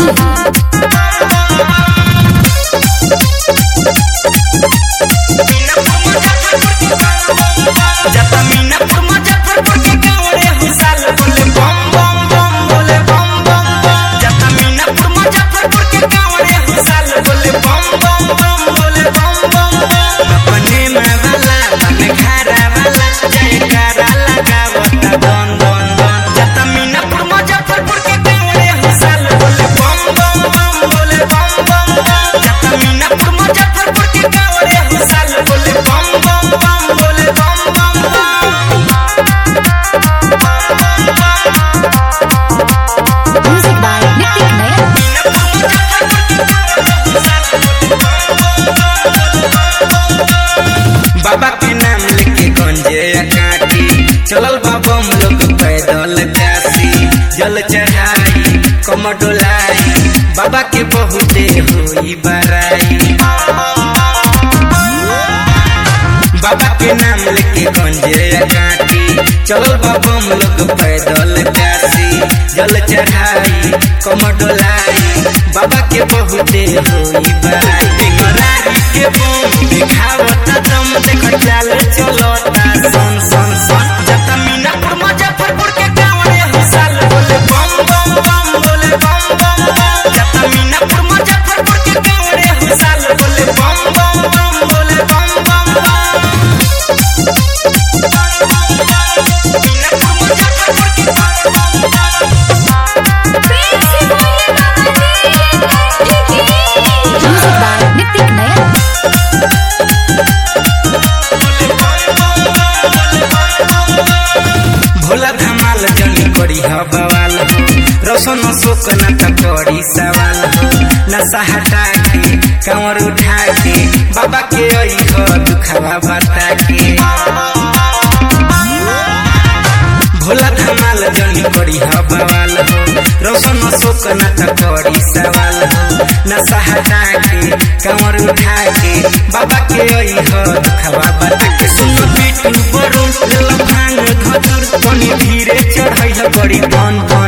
जाता मीनापुर मुजफ्फरपुर के गाँवड़े हुसाल बोले बम बम बम बोले बम बम बम जाता मीनापुर मुजफ्फरपुर के गाँवड़े हुसाल बोले बम बम बम बोले बम बम बम अपने में वाला बन घरा वाला जयकारा लगावता दन दन दन जाता मीनापुर मुजफ्फरपुर के गाँवड़े हुसाल बोले बम बम बम बोले बम बम बम जाता मीनापुर मुजफ्फरपुर के गाँवड़े हुसाल बोले बम बम बम बोले बम बम बम Music by Nitik Nayan. बाबा के नाम लेके गंजे काटी चलल बाबा हम लोग पैदल काशी जल चढ़ाई कम डोलाई बाबा के बहुते होई बराई बाबा के नाम लेके गंजे काटी चलल बाबा हम लोग पैदल काशी जल चढ़ाई कम डोलाई बाबा के बहुते होई बराई टेंगरारी के बम दिखावता दम देख चाल चलता सन सन सन जता मीनापुर मुजफ्फरपुर के गाँवड़े हुसाल बोले बम बम बम बोले बम बम बम जता मीनापुर मुजफ्फरपुर के गाँवड़े हुसाल बोले बम बम बम बोले बम बम बम Music by Nitik Nayan. Bhola धमाल जनी करी ह बवाल हो रोशन शोक न त करी सवाल हो नशा हटा के कंवर उठा के बाबा के आई हो दुखवा बता के भोला धमाल जनी करी ह बवाल हो रोशन शोक न त करी सवाल हो नशा हटा के कंवर उठा के बाबा के आई हो दुखवा बता के सुन बीटू बरू ले भांग धतुर तनी धीरे चढ़ै बड़ी धन